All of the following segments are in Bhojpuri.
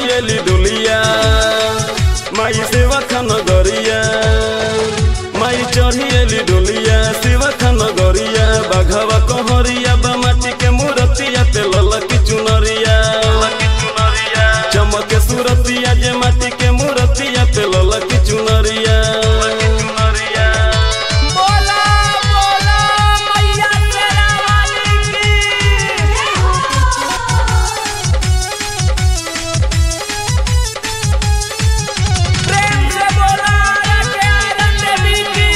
चढ़ियली डुलिया माई सेवा खान गरिया माई चढ़ियली डुलिया सेवा खान गरिया बाघवा कहरिया बा माटी के मूर्तिया पे ललकी चुनरिया चमके सुरतिया जे माटी के मूर्तिया पे ललकी चुनरिया बोला बोला मैया तेरा वाली की प्रेम से बोला के आनंद देवी की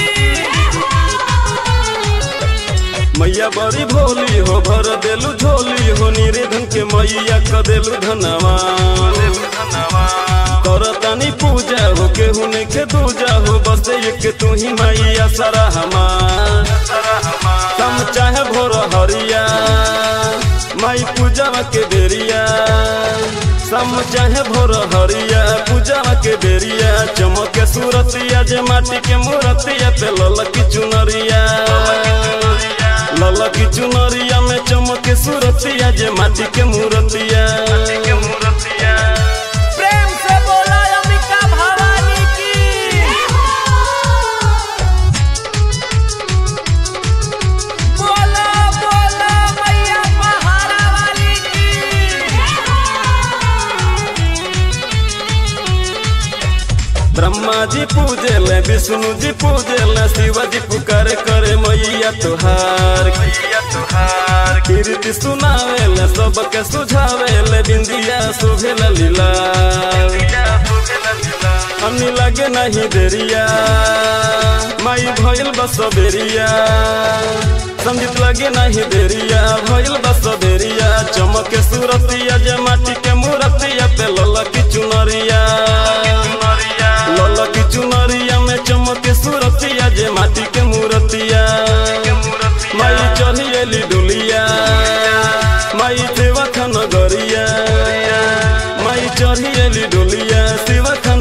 मैया बड़ी भोली हो भर देलू झोली हो निरेधन के मैया क देलू धनवा कर तानी पूजा हो केहू ने के दूजा हो बस एक तू ही मैया सारा हमार कम चाहे भोर हरिया माई पूजा के बेरिया सम चाहे भोर हरिया पूजा के बेरिया चमके सूरतिया जे माटी के मूर्तिया पे ललकी चुनरिया ललकी चुनरिया में चमके सूरतिया जे माटी के मूर्तिया प्रेम से बोला अंबिका भवानी की बोला बोला मैया पहाड़ा वाली की ब्रह्मा जी पूजे ले विष्णु जी पूजे ले शिव जी पुकार करे मैया तुहार कीर्ति सुनावे ले सबके सुझावे ले बिंदिया सुभे लीला हमनी लगे नहीं देरिया माई भइल बस बेरिया संगीत लगे नहीं देरिया भइल बस बेरिया चमके सूरतिया जे माटी के मूर्तिया पे ललकी चुनरिया ललकी चुनरिया में चमके सूरतिया जे माटी के मूर्तिया माई चढ़ियली डुलिया माई सेवा खान गरिया माई चढ़ियली डुलिया शिवा खान